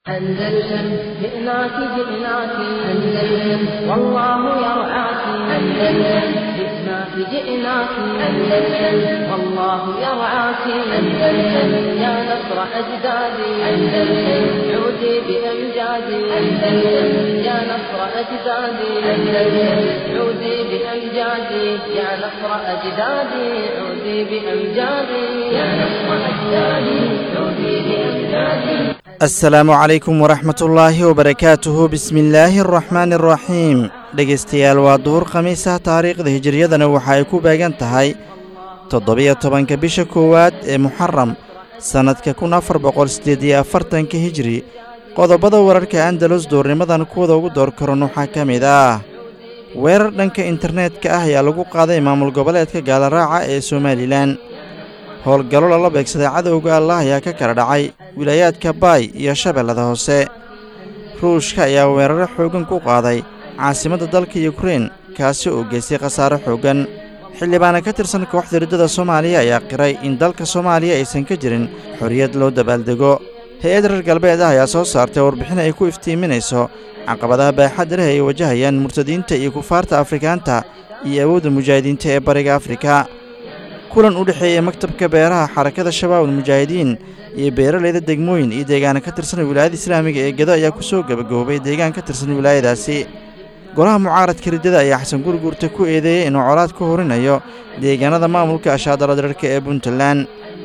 أندلسن جئناك جئناك أندلسن والله يرعاك أندلسن جئناك جئناك أندلسن والله يرعاك أندلسن يا نصر أجدادي أندلسن عودي بأمجادي أندلسن يا نصر أجدادي أندلسن عودي بأمجادي يا نصر أجدادي عودي بأمجادي يا نصر أجدادي عودي بأمجادي asalaamu calaykum waraxmatullaahi wabarakaatuhu bismillaahi araxmaani araxiim dhegaystayaal waa duhur khamiisah taariikhda hijiriyadana waxa ay ku beegan tahay toddobiyo tobanka bisha koowaad ee muxaram sannadka kun afar boqol siddeed iyo afartanka hijiri qodobada wararka andalus duurnimadan kuwada ugu door karan waxaa ka mid ah weerar dhanka internetka ah ayaa lagu qaaday maamul goboleedka gaalaraaca ee somalilan howlgallo lala beegsaday cadowga allah ayaa ka kala dhacay wilaayaadka baay iyo shabeellada hoose ruushka ayaa weeraro xooggan ku qaaday caasimadda dalka yukrein kaasi oo geystay khasaaro xooggan xildhibaana ka tirsan kooxda riddada soomaaliya ayaa qiray in dalka soomaaliya aysan ka jirin xorriyad loo dabaaldego hay-ad reer galbeed ah ayaa soo saartay warbixin ay ku iftiiminayso caqabadaha baaxadda leh ay wajahayaan murtadiinta iyo kufaarta afrikaanta iyo awoodda mujaahidiinta ee bariga afrika kulan u dhexeeya maktabka beeraha xarakada shabaabul mujaahidiin iyo beeralayda degmooyin iyo deegaana ka tirsan wilaayada islaamiga ee gedo ayaa ku soo gebagaboobay deegaan ka tirsan wilaayadaasi golaha mucaaradka riddada ayaa xasan gurguurta ku eedeeyey inuu colaad ku horinayo deegaanada maamulka ashaadala dirarka ee puntland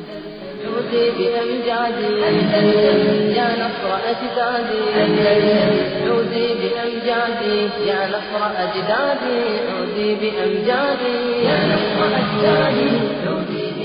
عودي بأمجادي أندلسن يا نصر أجدادي أندلسن عودي بأمجادي يا نصر أجدادي عودي بأمجادي يا نصر أجدادي عودي بأمجادي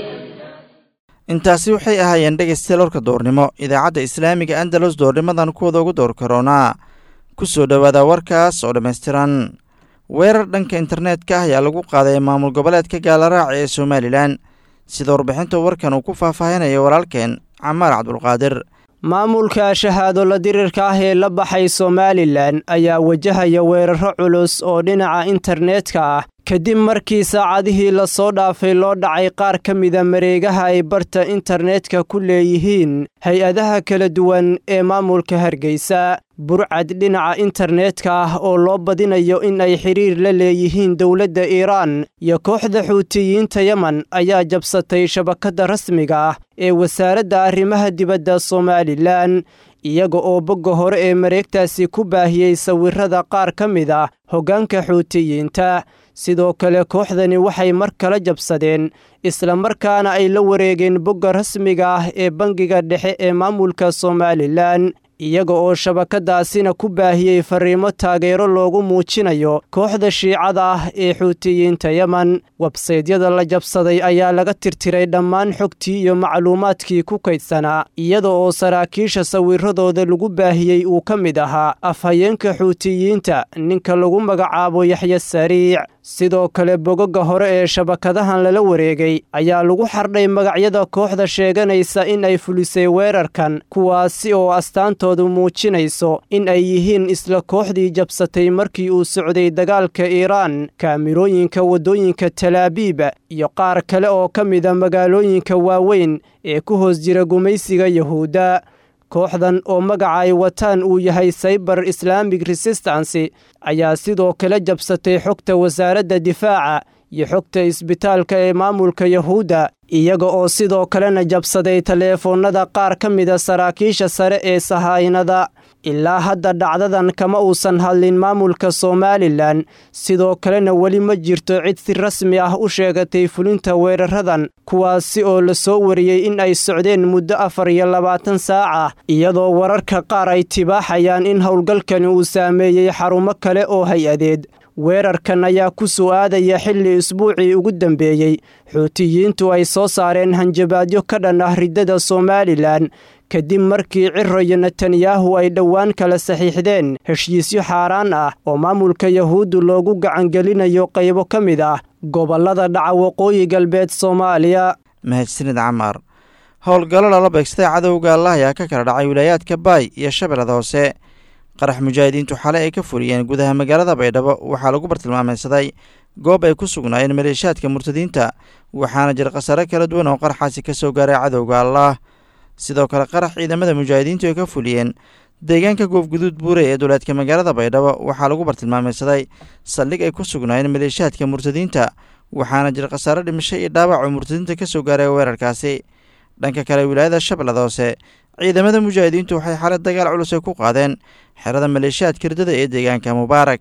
intaasi waxay ahaayeen dhegaystayaal warka doornimo idaacadda islaamiga andalus doornimadan kuwada ugu door karoonaa ku soo dhowaada warkaas oo dhammaystiran weerar dhanka internetka ah ayaa lagu qaaday maamul goboleedka gaalaraaca ee somalilan sida warbixinta warkan uu ku faahfaahinaya walaalkeen camaar cabdulqaadir maamulka shahaadolo dirirka ah ee la baxay somalilan ayaa wajahaya weeraro culus oo dhinaca internetka ah kadib markii saacadihii lasoo dhaafay loo dhacay qaar ka mida mareegaha ay barta internetka ku leeyihiin hay-adaha kala duwan ee maamulka hargeysa burcad dhinaca internetka ah oo loo badinayo in ay xidhiir la leeyihiin dowladda iiraan iyo kooxda xuutiyiinta yemen ayaa jabsatay shabakadda rasmiga ah ee wasaaradda arrimaha dibadda somalilan iyaga oo bogga hore ee mareegtaasi ku baahiyey sawirrada qaar ka mid ah hoggaanka xuutiyiinta sidoo kale kooxdani waxay mar kala jabsadeen islamarkaana ay la wareegeen bogga rasmiga ah ee bangiga dhexe ee maamulka somalilan iyaga oo shabakadaasina ku baahiyey farriimo taageero loogu muujinayo kooxda shiicada ah ee xuutiyiinta yemen websaydyada la jabsaday ayaa laga tirtiray dhammaan xogtii iyo macluumaadkii ku kaydsanaa iyada oo saraakiisha sawiradooda lagu baahiyey uu ka mid ahaa afhayeenka xuutiyiinta ninka lagu magacaabo yaxya sariic sidoo kale bogoga hore ee shabakadahan lala wareegay ayaa lagu xardhay magacyada kooxda sheeganaysa in ay fulisay weerarkan kuwaasi oo astaantoodu muujinayso in ay yihiin isla kooxdii jabsatay markii uu socday dagaalka iiraan kaamirooyinka waddooyinka talaabiib iyo qaar kale oo ka mida magaalooyinka waaweyn ee ku hoos jira gumaysiga yahuudda kooxdan oo magaca ay wataan uu yahay cyber islamic resistance ayaa sidoo kale jabsatay xogta wasaaradda difaaca iyo xogta isbitaalka ee maamulka yahuudda iyaga oo sidoo kalena jabsaday taleefoonnada qaar ka mida saraakiisha sare ee sahaynada ilaa hadda dhacdadan kama uusan hadlin maamulka somalilan sidoo kalena weli ma jirto cid si rasmi ah u sheegatay fulinta weeraradan kuwaasi oo la soo wariyey in ay socdeen muddo afar iyo labaatan saac ah iyadoo wararka qaar ay tibaaxayaan in howlgalkani uu saameeyey xarumo kale oo hay-adeed weerarkan ayaa ku soo aadaya xilli isbuucii ugu dambeeyey xuutiyiintu ay soo saareen hanjabaadyo ka dhan ah riddada somalilan kadib markii ciro iyo netanyahu ay dhowaan kala saxiixdeen heshiisyo xaaraan ah oo maamulka yahuuddu loogu gacangelinayo qaybo ka mid ah gobollada dhaca waqooyi galbeed soomaaliya mahadsanid camaar howlgallo lala beegsaday cadowga allah ayaa ka kala dhacay wilaayaadka baay iyo shabeellada hoose qarax mujaahidiintu xale ay ka furiyeen gudaha magaalada baydhabo waxaa lagu bartilmaameydsaday goob ay ku sugnaayeen maleeshaadka murtadiinta waxaana jira khasaare kala duwan oo qaraxaasi ka soo gaaray cadowga allah sidoo kale qarax ciidamada mujaahidiintu ay ka fuliyeen deegaanka goobguduud buure ee duleedka magaalada baydhabo waxaa lagu bartilmaameysaday saldhig ay ku sugnaayeen maleeshiyaadka murtadiinta waxaana jira khasaare dhimasho iyo dhaawac oo murtadiinta ka soo gaaray weerarkaasi dhanka kale wilaayada shabeellada hoose ciidamada mujaahidiintu waxay xalay dagaal culus ay ku qaadeen xerada maleeshiyaadka ridada ee deegaanka mubaarak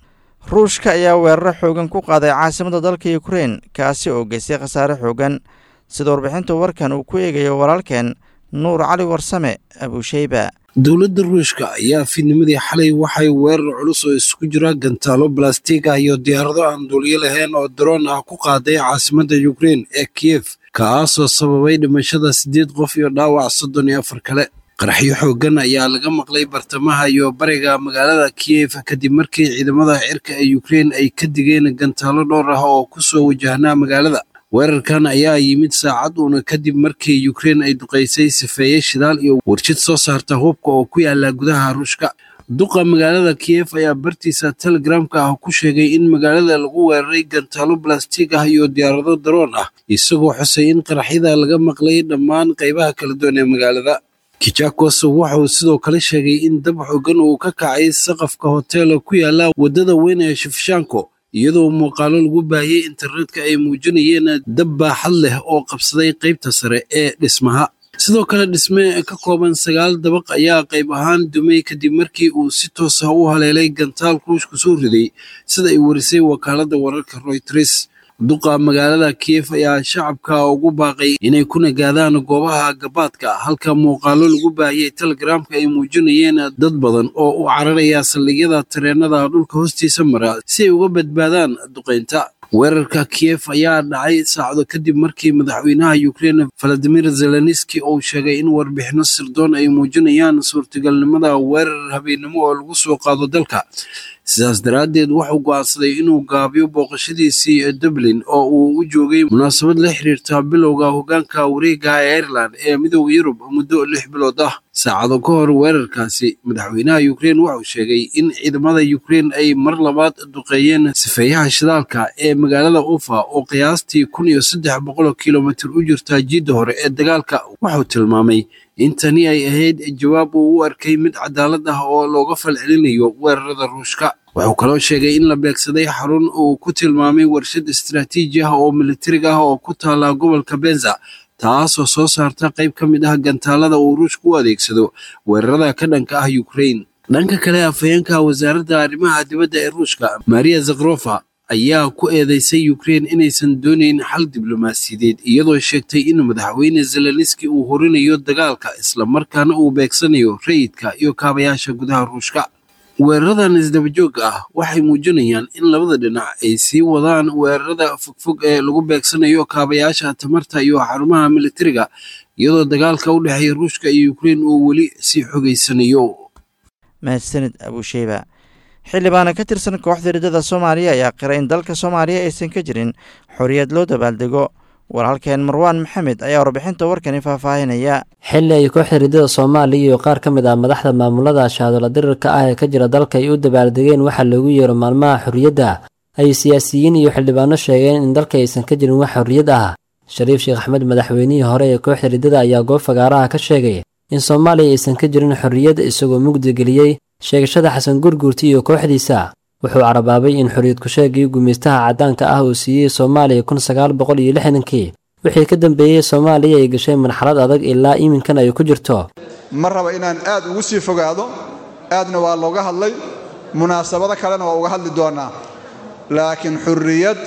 ruushka ayaa weeraro xoogan ku qaaday caasimada dalka ukrein kaasi oo geystay khasaare xoogan sida warbixinta warkan uu ku eegayo walaalkeen nuur cali warsame abuusheyba dowladda ruushka ayaa fiidnimadii xalay waxay weerar culus oo isugu jira gantaalo balastig ah iyo diyaarado aan duuliyo lahayn oo daroon ah ku qaaday caasimadda ukrein ee kiyef kaasoo sababay dhimashada siddeed qof iyo dhaawac soddon iyo afar kale qaraxyo xooggan ayaa laga maqlay bartamaha iyo bariga magaalada kiyef kadib markii ciidamada cirka ee ukrein ay ka digeen gantaalo dhowr ah oo ku soo wajahnaa magaalada weerarkan ayaa yimid saacad uuna kadib markii ukrein ay duqaysay sifeeye shidaal iyo warjid soo saarta hubka oo ku yaala gudaha ruushka duqa magaalada kiyef ayaa bartiisa telegramka ah ku sheegay in magaalada lagu weeraray gantaalo balastig ah iyo diyaarado daroon ah isagoo xusay in qaraxyada laga maqlay dhammaan qaybaha kala duwan ee magaalada kijakos wuxuu sidoo kale sheegay in dab xoogan uu ka kacay saqafka hoteela ku yaala waddada weyn ee shifshanko iyadoo muuqaalo lagu baahiyey internetka ay muujinayeen dab baaxad leh oo qabsaday qaybta sare ee dhismaha sidoo kale dhisme ka kooban sagaal dabaq ayaa qayb ahaan dumay kadib markii uu si toos ah u haleelay gantaal ruushku soo riday sida ay warisay wakaaladda wararka royters duqa magaalada kiyef ayaa shacabka ugu baaqay inay ku nagaadaan goobaha gabaadka halka muuqaalo lagu baahiyey telegramka ay muujinayeen dad badan oo u cararaya saldhigyada tareenada dhulka hoostiisa mara si ay uga badbaadaan duqaynta weerarka kiyef ayaa dhacay saacado kadib markii madaxweynaha ukrein valadimir zelenski uu sheegay in warbixino sirdoon ay muujinayaan suurtagalnimada weerar habeennimo oo lagu soo qaado dalka sidaas daraaddeed wuxuu go'aansaday inuu gaabiyo booqashadiisii dublin oo uu u joogay munaasabad la xiriirta bilowga hoggaanka wareega ee ireland ee midooda yurub muddo lix bilood ah saacado ka hor weerarkaasi madaxweynaha ukrein wuxuu sheegay in ciidamada ukrein ay mar labaad duqeeyeen sifeeyaha shidaalka ee magaalada ufa oo qiyaastii kun iyo saddex boqol kilomitir u jirta jiidda hore ee dagaalka wuxuu tilmaamay in tani ay ahayd jawaab uu u arkay mid cadaalad ah oo looga falcelinayo weerarada ruushka wuxuu kaloo sheegay in la beegsaday xarun uu ku tilmaamay warshad istaraatiiji ah oo militariga ah oo ku taala gobolka benza taasoo soo saarta qayb ka mid ah gantaalada uu ruushka u adeegsado weerarada ka dhanka ah ukrain dhanka kale afhayeenka wasaaradda arrimaha dibadda ee ruushka maria zakrofa ayaa ku eedeysay ukrein inaysan doonayn xal diblomaasiyadeed iyadoo sheegtay in madaxweyne zelenski uu horinayo dagaalka islamarkaana uu beegsanayo rayidka iyo kaabayaasha gudaha ruushka weeraradan isdabajooga ah waxay muujinayaan in labada dhinac ay sii wadaan weerarada fogfog ee lagu beegsanayo kaabayaasha tamarta iyo xarumaha militariga iyadoo dagaalka u dhexeeya ruushka iyo ukrein uu weli sii xogeysanayo mahadsanid abuusheyba xildhibaana ka tirsan kooxda riddada soomaaliya ayaa qiray in dalka soomaaliya aysan ka jirin xorriyad loo dabaaldego walaalkeen marwaan maxamed ayaa warbixinta warkani faahfaahinaya xilli ay kooxda riddada soomaaliya iyo qaar ka mid ah madaxda maamulada shahaadola dirirka ah ee ka jira dalka ay u dabaaldegeen waxaa loogu yeero maalmaha xorriyadda ay siyaasiyiin iyo xildhibaano sheegeen in dalka aysan ka jirin wax xorriyad ah shariif sheekh axmed madaxweynihii hore ee kooxda riddada ayaa goob fagaaraha ka sheegay in soomaaliya aysan ka jirin xorriyad isagoo mugdi geliyey sheegashada xasan gurguurti iyo kooxdiisa wuxuu carabaabay in xorriyad ku-sheegii gumaystaha caddaanka ah uu siiyey soomaaliya kun sagaal boqol iyo lixdankii wixii ka dambeeyey soomaaliya ay gashay marxalad adag ilaa iminkan ay ku jirto ma raba inaan aad ugu sii fogaado aadna waa looga hadlay munaasabado kalena waa uga hadli doonnaa laakiin xurriyad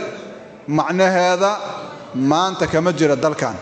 macnaheeda maanta kama jira dalkan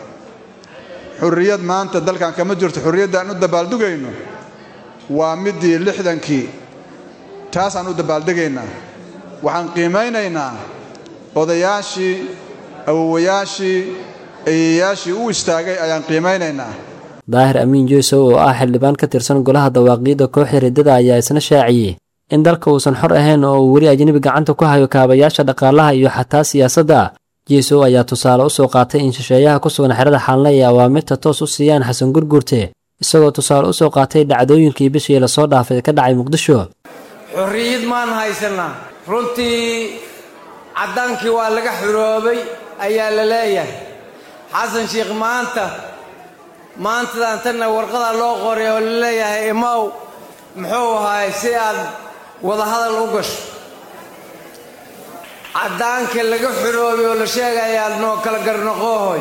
xurriyad maanta dalkan kama jirto xurriyaddaan u dabaaldugayno waa middii lixdankii taasaan u dabaaldegaynaa waxaan qiimaynaynaa odayaashii awowayaashii eeyayaashii u istaagay ayaan qiimaynaynaa daahir amiin yuusuf oo ah xildhibaan ka tirsan golaha dawaaqiidda kooxda riddada ayaa isna shaaciyey in dalka uusan xor ahayn oo uu weli ajnebi gacanta ku hayo kaabayaasha dhaqaalaha iyo xataa siyaasadda jeesow ayaa tusaale u soo qaatay in shisheeyaha ku sugan xerada xaalna ay awaamirta toos u siiyaan xasan gurgurte isagoo tusaale u soo qaatay dhacdooyinkii bishii lasoo dhaafay ka dhacay muqdisho xorriyad maan haysannaa runtii caddaankii waa laga xuroobay ayaa la leeyahay xasan sheikh maanta maantadan tanna warqadaa loo qoray oo la leeyahay imow muxuu ahaay si aad wadahadal u gasho caddaanka laga xoroobay oo la sheegayaad noo kala garnoqoohoy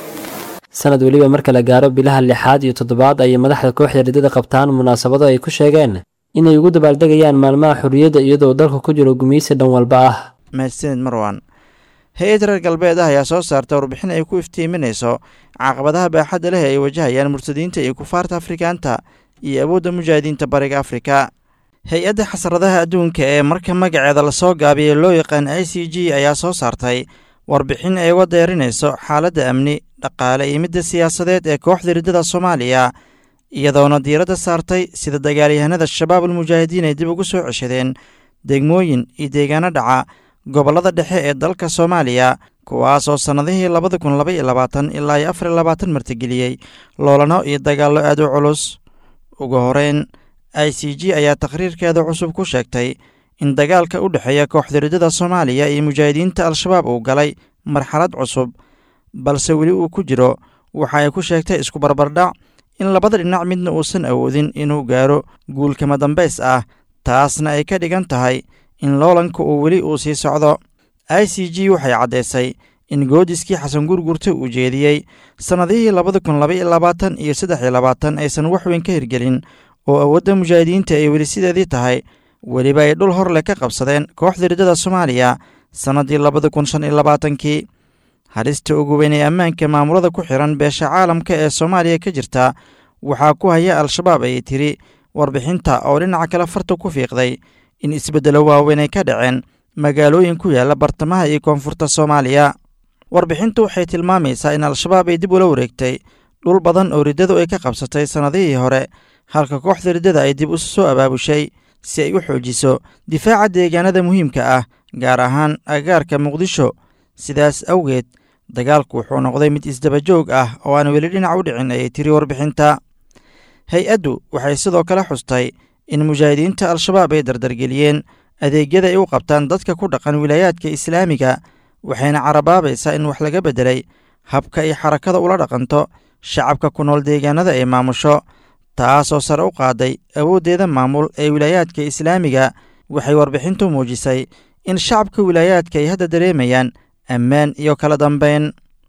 sanad weliba marka la gaaro bilaha lixaad iyo toddobaad ayay madaxda kooxda riddada qabtaan munaasabado ay ku sheegeen inay ugu dabaaldegayaan maalmaha xorriyadda iyadoo dalka ku jiro gumaysi dhan walba ah mahadsanid marwan hay-ad reer galbeed ah ayaa soo saarta warbixin ay ku iftiiminayso caqabadaha baaxadda leh ay wajahayaan murtadiinta iyo kufaarta afrikaanta iyo awoodda mujaahidiinta bariga afrika hay-adda xasradaha adduunka ee marka magaceeda lasoo gaabiyey loo yaqaan i c g ayaa soo saartay warbixin ay uga deerinayso xaaladda amni dhaqaale iyo midda siyaasadeed ee kooxda riddada soomaaliya iyadoona diiradda saartay sida dagaalyahanada shabaab almujaahidiin ay dib ugu soo ceshadeen degmooyin iyo deegaano dhaca gobollada dhexe ee dalka soomaaliya kuwaas oo sannadihii labada kun laba iyo labaatan ilaa iyo afar iyo labaatan martigeliyey loolano iyo dagaallo aad u culus ugu horeyn i c g ayaa takhriirkeeda cusub ku sheegtay in dagaalka u dhexeeya kooxda riddada soomaaliya iyo mujaahidiinta al-shabaab uu galay marxalad cusub balse weli uu ku jiro waxa ay ku sheegtay isku barbardhac in labada dhinac midna uusan awoodin inuu gaaro guulkama dambays ah taasna ay ka dhigan tahay in loolanka uu weli uu sii socdo i c g waxay caddaysay in goodiskii xasan gurgurta uu jeediyey sannadihii labada kun laba iyo labaatan iyo saddex iyo labaatan aysan waxweyn ka hirgelin oo awoodda mujaahidiinta ay weli sideedii tahay weliba ay dhul hor leh ka qabsadeen kooxda riddada soomaaliya sannaddii labada kun shan iyo labaatankii halista ugu weyn ee ammaanka maamulada ku xiran beesha caalamka ee soomaaliya ka jirta waxaa ku haya al-shabaab ayay tiri warbixinta oo dhinaca kale farta ku fiiqday in isbeddelo waaweyn ay ka dhaceen magaalooyin ku yaalla bartamaha iyo koonfurta soomaaliya warbixintu waxay tilmaamaysaa in al-shabaab ay dib ula wareegtay dhul badan oo riddadu ay ka qabsatay sannadihii hore halka kooxda riddada ay dib usu soo abaabushay si ay u xoojiso difaaca deegaanada muhiimka ah gaar ahaan agaarka muqdisho sidaas awgeed dagaalku wuxuu noqday mid isdabajoog ah oo aan weli dhinac u dhicin ayay tiri warbixinta hay-addu waxay sidoo kale xustay in mujaahidiinta al-shabaab ay dardargeliyeen adeegyada ay u qabtaan dadka ku dhaqan wilaayaadka islaamiga waxayna carabaabaysaa in wax laga beddelay habka ay xarakada ula dhaqanto shacabka ku nool deegaanada ay maamusho taasoo sare u qaaday awooddeeda maamul ee wilaayaadka islaamiga waxay warbixintu muujisay in shacabka wilaayaadka ay hadda dareemayaan ammaan iyo kala dambayn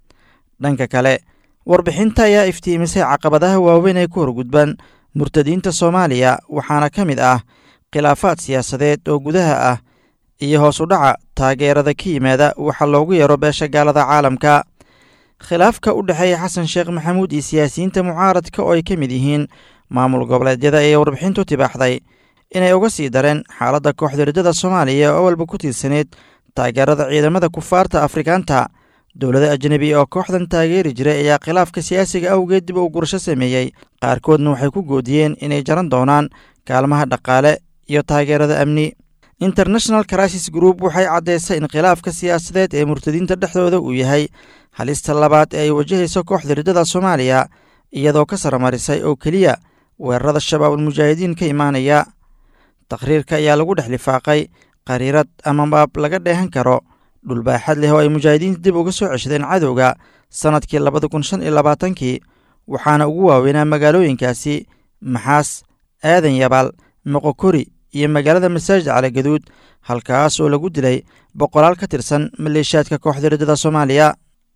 dhanka kale warbixinta ayaa iftiimisay caqabadaha waaweyn ee ku horgudban murtadiinta soomaaliya waxaana ka mid ah khilaafaad siyaasadeed oo gudaha ah iyo hoos u dhaca taageerada ka yimaada waxa loogu yeero beesha gaalada caalamka khilaafka u dhexeeya xasan sheekh maxamuud iyo siyaasiyiinta mucaaradka oo ay ka mid yihiin maamul goboleedyada ayay warbixintu tibaaxday inay uga sii dareen xaaladda kooxda riddada soomaaliya oo walba ku tiirsaneyd taageerada ciidamada kufaarta afrikaanta dowlada ajnebi oo kooxdan taageeri jiray ayaa khilaafka siyaasiga awgeed dib u gurasho sameeyey qaarkoodna waxay ku goodiyeen inay jaran doonaan kaalmaha dhaqaale iyo taageerada amni international crisis group waxay caddaysay in khilaafka siyaasadeed ee murtadiinta dhexdooda uu yahay halista labaad ee ay wajahayso kooxda riddada soomaaliya iyadoo ka saramarisay oo keliya weerarada shabaab almujaahidiin ka imaanaya takhriirka ayaa lagu dhex lifaaqay qariirad ama baab laga dheehan karo dhulbaaxad leh oo ay mujaahidiinta dib uga soo ceshadeen cadowga sannadkii labada kun shan iyo labaatankii waxaana ugu waaweynaa magaalooyinkaasi maxaas aadan yabaal moqokori iyo magaalada masaajid caligaduud halkaas oo lagu dilay boqolaal ka tirsan maleeshiyaadka kooxda riddada soomaaliya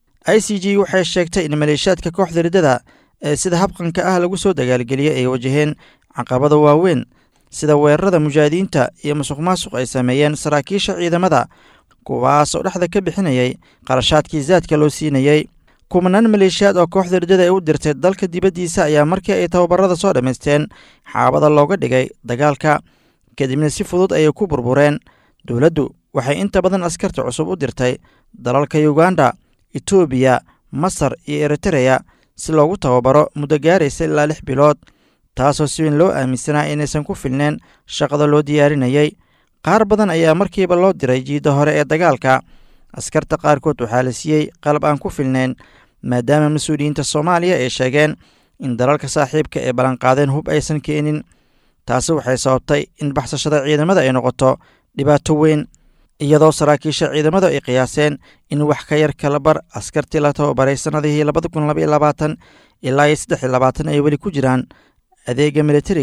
i c g waxay sheegtay in maleeshiyaadka kooxda riddada ee sida habqanka ah lagu soo dagaalgeliyey ay wajaheen caqabada waaweyn sida weerarada mujaahidiinta iyo musuq maasuq ay sameeyeen saraakiisha ciidamada kuwaas oo dhexda ka bixinayay qarashaadkii zaadka loo siinayey kumanaan maleeshiyaad oo kooxda riddada ay u dirtay dalka dibaddiisa ayaa markii ay tababarada soo dhammaysteen xaabada looga dhigay dagaalka kadibna si fudud ayay ku burbureen dowladdu waxay inta badan askarta cusub u dirtay dalalka yuganda etoobiya masar iyo eritereya si loogu tababaro muddo gaaraysa ilaa lix bilood taasoo si weyn loo aaminsanaa inaysan ku filneen shaqada loo diyaarinayey qaar badan ayaa markiiba loo diray jiidda hore ee dagaalka askarta qaarkood waxaa la siiyey qalab aan ku filnayn maadaama mas-uuliyiinta soomaaliya ay sheegeen in dalalka saaxiibka ee ballanqaadeen hub aysan keenin taasi waxay sababtay in baxsashada ciidamada ay noqoto dhibaato weyn iyadoo saraakiisha ciidamadu ay qiyaaseen in wax ka yar kala bar askartii la tababaray sannadihii labada kun labaiyo labaatan ilaa iyo saddex iyo labaatan ay weli ku jiraan adeega militariga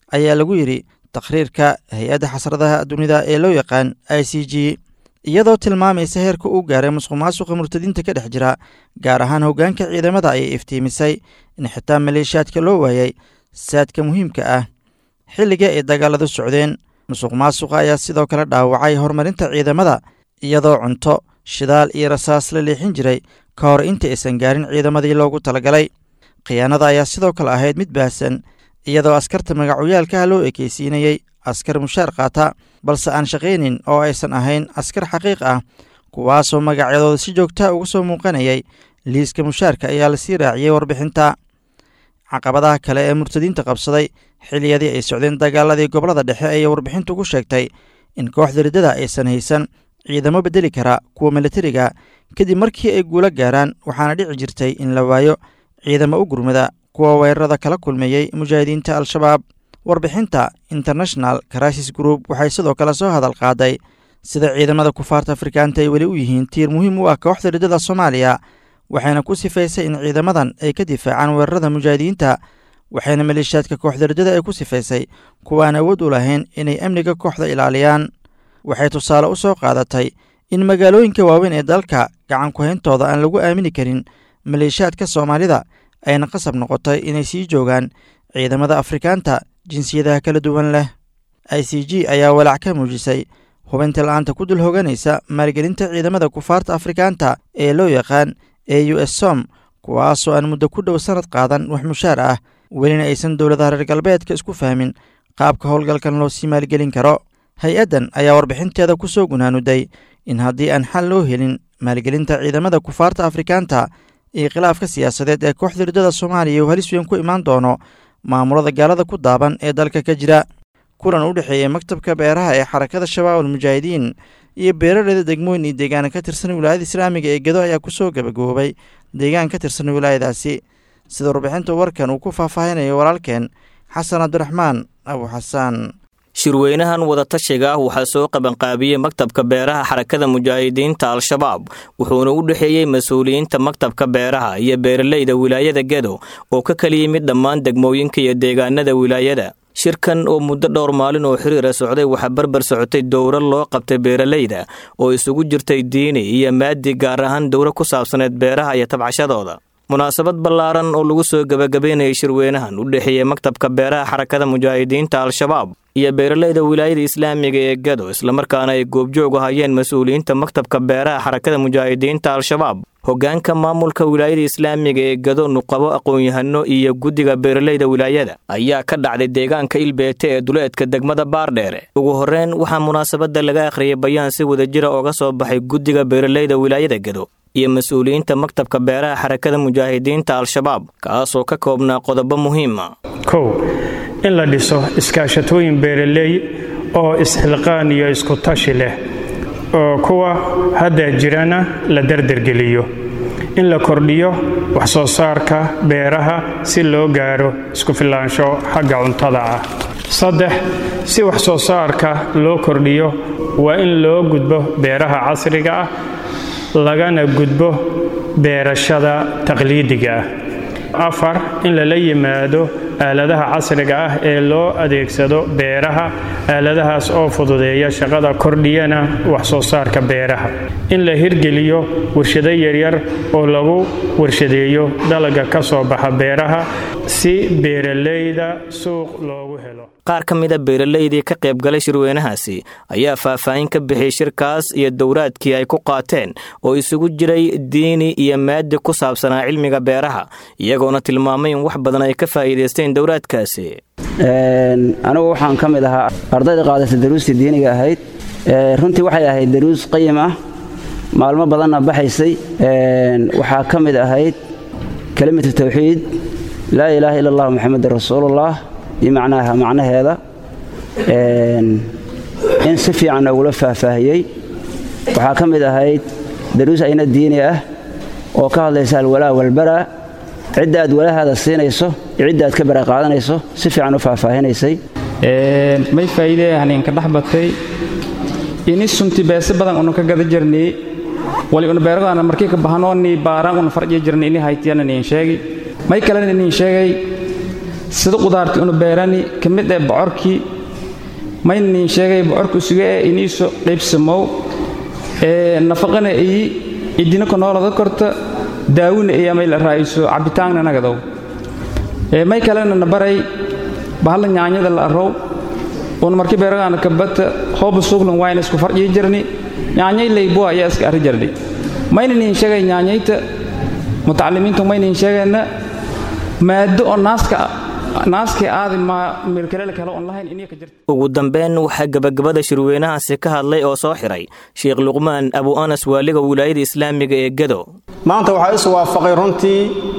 ayaa lagu yidhi takhriirka hay-adda xasradaha dunida ee loo yaqaan i c g iyadoo tilmaamaysa heerka uu gaaray musuq maasuqa murtadiinta ka dhex jira gaar ahaan hoggaanka ciidamada ayay iftiimisay in xitaa maleeshiyaadka loo waayay saadka muhiimka ah xilliga ay dagaaladu socdeen musuq maasuqa ayaa sidoo kale dhaawacay horumarinta ciidamada iyadoo cunto shidaal iyo rasaas la leexin jiray ka hor inta aysan gaarin ciidamadii loogu talagalay khiyaanada ayaa sidoo kale ahayd mid baahsan iyadoo askarta magacoyaalkaha loo ekeysiinayey askar mushaar qaata balse aan shaqaynin oo aysan ahayn askar xaqiiq ah kuwaasoo magacyadooda si joogtaa uga soo muuqanayay liiska mushaarka ayaa lasii raaciyey warbixinta caqabadaha kale ee murtadiinta qabsaday xilliyadii ay socdeen dagaaladii gobollada dhexe ayay warbixintu ku sheegtay in kooxda riddada aysan haysan ciidamo beddeli kara kuwa milatariga kadib markii ay guulo gaaraan waxaana dhici jirtay in la waayo ciidamo u gurmada kuwa weerarada kala kulmeeyey mujaahidiinta al-shabaab warbixinta international crisis group waxay sidoo kale soo hadal qaaday sida ciidamada kufaarta afrikaanta ay weli u yihiin tiir muhiim u ah kooxda riddada soomaaliya waxayna ku sifaysay in ciidamadan ay ka difaacaan weerarada mujaahidiinta waxayna maleeshiyaadka kooxda riddada ay ku sifaysay kuwaan awood u lahayn inay amniga kooxda ilaaliyaan waxay tusaale u soo qaadatay in magaalooyinka waaweyn ee dalka gacan ku-hayntooda aan lagu aamini karin maleeshiyaadka soomaalida ayna qasab noqotay inay sii joogaan ciidamada afrikaanta jinsiyadaha kala duwan leh i c g ayaa walaac ka muujisay hubinta la-aanta ku dul hoganaysa maalgelinta ciidamada kufaarta afrikaanta ee loo yaqaan e u s som kuwaasoo aan muddo ku dhow sannad qaadan wax mushaar ah welina aysan dowladaha reer galbeedka isku fahmin qaabka howlgalkan loo sii maalgelin karo hay-addan ayaa warbixinteeda ku soo gunaanuday in haddii aan xal loo helin maalgelinta ciidamada kufaarta afrikaanta iyo khilaafka siyaasadeed ee kooxda riddada soomaaliya uu halis weyn ku imaan doono maamulada gaalada ku daaban ee dalka ka jira kulan u dhexeeyey maktabka beeraha ee xarakada shabaab almujaahidiin iyo beeraleyda degmooyin iyo deegaana ka tirsan wilaayada islaamiga ee gedo ayaa kusoo gabagaboobay deegaan ka tirsan wilaayadaasi sida warbixinta warkan uu ku faahfaahinayo walaalkeen xasan cabdiraxmaan abu xasaan shirweynahan wadatashiga ah waxaa soo qabanqaabiyey maktabka beeraha xarakada mujaahidiinta al-shabaab wuxuuna u dhexeeyey mas-uuliyiinta maktabka beeraha iyo beeraleyda wilaayada gedo oo ka kala yimid dhammaan degmooyinka iyo deegaanada wilaayada shirkan oo muddo dhowr maalin oo xiriira socday waxaa barbar socotay dowro loo qabtay beeraleyda oo isugu jirtay diini iyo maadi gaar ahaan dowro ku saabsaneed beeraha iyo tabcashadooda munaasabad ballaaran oo lagu soo gebagabeynayay shirweynahan u dhexeeyey maktabka beeraha xarakada mujaahidiinta al-shabaab iyo beeraleyda wilaayada islaamiga ee gado islamarkaana ay goobjoog hayeen mas-uuliyiinta maktabka beeraha xarakada mujaahidiinta al-shabaab hoggaanka maamulka wilaayada islaamiga ee gado nuqabo aqoon-yahano iyo guddiga beeraleyda wilaayada ayaa ka dhacday deegaanka ilbeete ee duleedka degmada baardheere ugu horreyn waxaa munaasabadda laga akhriyay bayaan si wadajira ooga soo baxay guddiga beeraleyda wilaayada gado iyo mas-uuliyiinta maktabka beeraha xarakada mujaahidiinta al-shabaab kaasoo ka koobnaa qodobo muhiima kow in la dhiso iskaashatooyin beeraley oo isxilqaan iyo iskutashi leh oo kuwa hadda jirana la dardargeliyo in la kordhiyo wax soo saarka beeraha si loo gaaro isku filaansho xagga cuntada ah saddex si wax soo saarka loo kordhiyo waa in loo gudbo beeraha casriga ah lagana gudbo beerashada taqliidiga ah afar in lala yimaado aaladaha casriga ah ee loo adeegsado beeraha aaladahaas oo fududeeya shaqada kordhiyana wax soo saarka beeraha in la hirgeliyo warshado yaryar oo lagu warshadeeyo dalaga ka soo baxa beeraha si beeraleyda suuq loogu helo qaar ka mida beeraleydii ka qayb galay shirweynahaasi ayaa faahfaahin ka bixiyey shirkaas iyo dowraadkii ay ku qaateen oo isugu jiray diini iyo maadi ku saabsanaa cilmiga beeraha iyagoona tilmaamay in wax badan ay ka faa'iidaysteen dowraadkaasi anigu waxaan ka mid ahaa ardayda qaadata daruustii diiniga ahayd runtii waxay ahayd daruus qayim ah maalmo badanna baxaysay waxaa ka mid ahayd kelimatu tawxiid laa ilaaha ila allah moxamedan rasuulullah iyo macnaha macnaheeda in si fiican ugula faahfaahiyey waxaa ka mid ahayd daruus ayna diini ah oo ka hadlaysa alwalaa walbaraa cidda aad walahaada siinayso iyo cidda aad ka bara qaadanayso si fiican u faahfaahinaysay may faa'iidee haninka dhex batay ini sunti beese badan unu ka gada jirnay wali unu beeradaana markii ka bahanooni baaraan unu farji jirnay ini haytiyana niin sheegi may kalena niin sheegay sida qudaartii unu beerani ka mid ee bocorkii maynin sheegay bocorku isuga ee iniiso qaybsamow ee nafaqana iyi idina konoolada korta daawina iyo amay la raa'iso cabitaanna nagadow ee may kalena na baray bahalla nyaanyada la arrow uun markii beeragaana kabata hooba suglan wayna isku farjii jirni nyaanyay laybo ayaa iska arri jirni maynanin sheegay nyaanyayta mutacalimiintu maynin sheegayna maado oo naaska naaskii aadi ma meelkalele kale oon lahayn inay ka jirta ugu dambeyn waxaa gebagabada shirweynahaasi ka hadlay oo soo xiray sheekh luqmaan abu anas waaliga wilaayada islaamiga ee gedo maanta waxaa is waafaqay runtii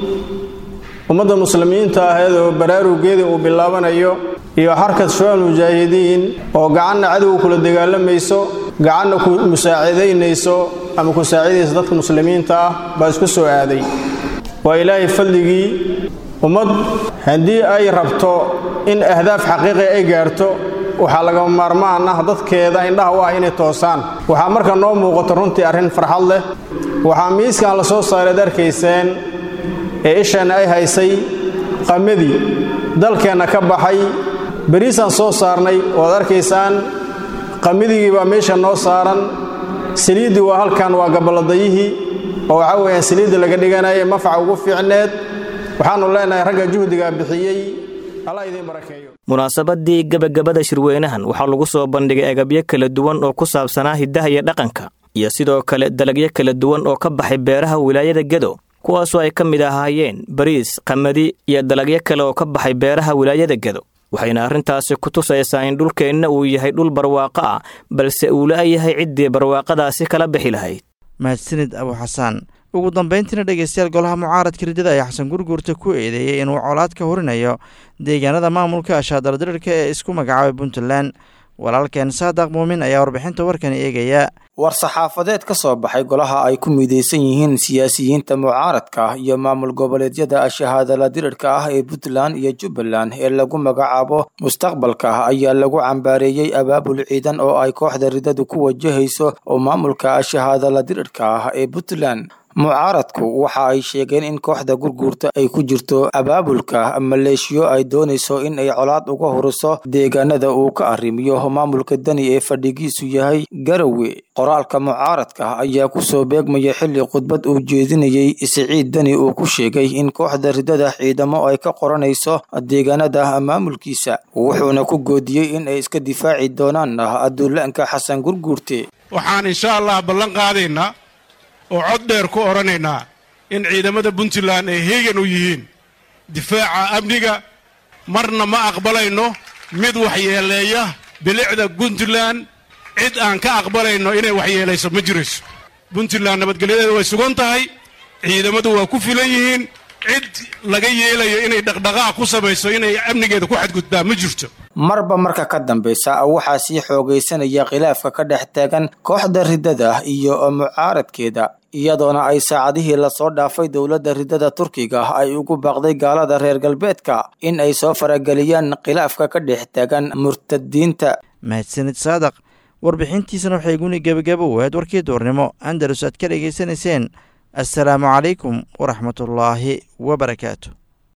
ummadda muslimiinta ahayd oo baraarugeedii uu bilaabanayo iyo xarkad shual mujaahidiin oo gacanna cadowga kula dagaalamayso gacanna ku musaacidaynayso ama ku saacidaysa dadka muslimiinta ah baa isku soo aaday waa ilaahay fadligii ummad haddii ay rabto in ahdaaf xaqiiqi ay gaarto waxaa lagama maarmaan ah dadkeeda indhaha u ah inay toosaan waxaa marka noo muuqato runtii arrin farxad leh waxaa miiskan la soo saareed arkayseen ee isheenna ay haysay qamadii dalkeenna ka baxay beriisaan soo saarnay oad arkaysaan qamidigii baa meesha noo saaran saliiddii waa halkan waa gaballadayihii oo waxaa weeyaan saliidda laga dhiganaya mafaca ugu fiicneed waxaannu leenahay ragga juhdigaa bixiyey allah idiin barakeeyo munaasabadii gebagabada shirweynahan waxaa lagu soo bandhigay agabyo kala duwan oo ku saabsanaa hiddaha iyo dhaqanka iyo sidoo kale dalagyo kala duwan oo ka baxay beeraha wilaayada gedo kuwaasoo ay ka mid ahaayeen bariis qamadi iyo dalagyo kale oo ka baxay beeraha wilaayada gedo waxayna arrintaasi ku tusaysaa in dhulkeenna uu yahay dhul barwaaqo ah balse uu la-yahay ciddii barwaaqadaasi kala bixi lahayd mahadsanid abu xasaan ugu dambayntiina dhegeystayaal golaha mucaaradka ridada ayaa xasan gurguurta ku eedeeyey inuu colaad ka horinayo deegaanada maamulka ashaadaladirirka ee isku magacaabay puntland walaalkeen saadaq muumin ayaa warbixinta warkani eegaya war-saxaafadeed ka soo baxay golaha ay ku midaysan yihiin siyaasiyiinta mucaaradka ah iyo maamul goboleedyada shahaadala dirirka ah ee puntland iyo jubbaland ee lagu magacaabo mustaqbalka ayaa lagu cambaareeyey abaabul ciidan oo ay kooxda ridadu ku wajahayso oo maamulka shahaadala dirirka ah ee puntland mucaaradku waxa ay sheegeen in kooxda gurguurta ay ku jirto abaabulka maleeshiyo ay doonayso in ay colaad uga horiso deegaanada uu ka arrimiyo maamulka dani ee fadhigiisu yahay garowe qoraalka mucaaradka ayaa kusoo beegmaya xilli khudbad uu jeedinayey siciid dani uu ku sheegay in kooxda ridada ciidamo ay ka qoranayso deegaanada maamulkiisa wuxuuna ku goodiyey in ay iska difaaci doonaan aduulaanka xasan gurguurte waxaan insha allah ballan qaadaynaa oo cod dheer ku odhanaynaa in ciidamada puntland ay heegan u yihiin difaaca amniga marna ma aqbalayno mid waxyeeleeya bilicda puntland cid aan ka aqbalayno inay waxyeelayso ma jirayso puntland nabadgelyadeeda way sugan tahay ciidamadu waa ku filan yihiin cid laga yeelayo inay dhaqdhaqaaq ku samayso inay amnigeeda ku xadgudbaa ma jirto marba marka ka dambaysa waxaa sii xoogaysanaya khilaafka ka dhex taagan kooxda ridada iyo mucaaradkeeda iyadoona ay saacadihii lasoo dhaafay dowladda ridada turkiga ay ugu baaqday gaalada reer galbeedka in ay soo farageliyaan khilaafka ka dhex taagan murtadiinta mahadsanid saadaq warbixintiisana waxay guni gebagabo waad warkii duurnimo andalus aad ka dhegaysanayseen assalaamu calaykum waraxmatullaahi wabarakaatu